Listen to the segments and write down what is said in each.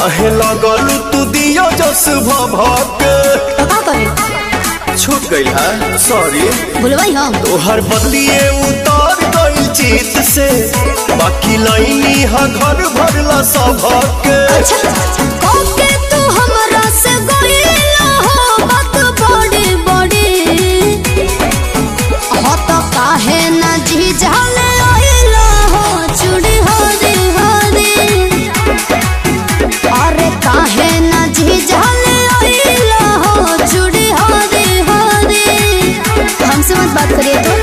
काहे लगलू तू दियो जस भभक तो का करे छूट गइल है सॉरी बोलवाई हम तोहर बदलिए उतर गइल चित से बाकी लाइनी हा घर भरला सबक अच्छा ओके तू हमरा से गइला हो बात बड़ी बड़ी हो तो काहे ना जी जाले आइला हो चूड़ी हो रे हो रे अरे काहे ना जी जाले आइला हो चूड़ी हो रे हो रे हमसे मत बात करिए तो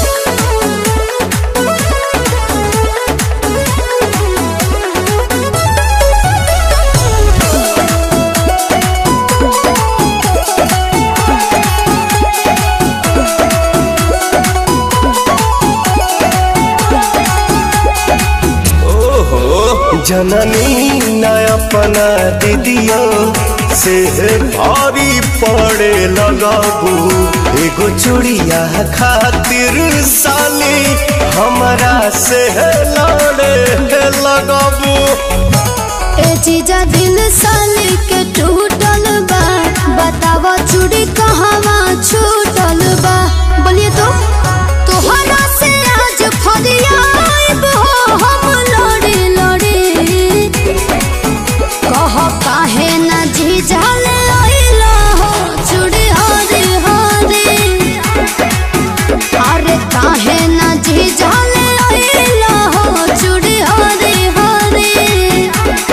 ओहो जननी न अपना दीदियो से भारी पड़े लगाबू एगो चूड़िया खातिर साली हमरा से लड़े लगाबू ए जीजा दिल साली के टूटल बा बतावा चूड़ी कहवा छूटल बा बोलिए तो तोहरा से आज फरियाब हो हम लड़ी लड़ी कह काहे ना जीजा ले आइला हो चूड़ी हरी हरी अरे काहे ना जीजा ले आइला हो चूड़ी हरी हरी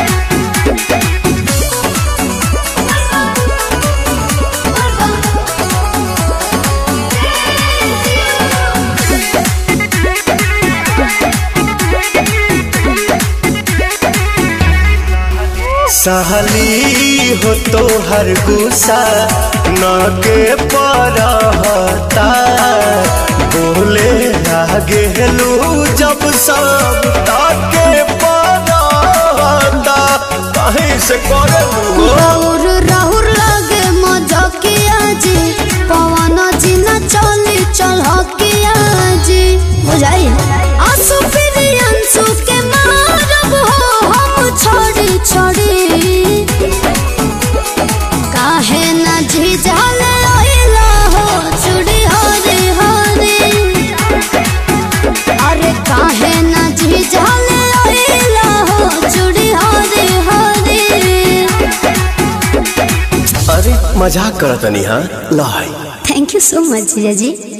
सहली हो तो हर गुस्सा न के परहता बोले लागे लू जब सब ताके परहता कहीं से करे राहुर राहुर लागे मजकिया जी पवन जी न चली चलकिया जी बुझाई आंसू फिर अंसू के मारब हो हम छोड़ी छोड़ी काहे न झिझल आइला हो चूड़ी हरी हरी अरे काहे न झिझल आइला हो चूड़ी हरी हरी अरे मजाक करतनी हाँ लाई थैंक यू सो मच जीजा जी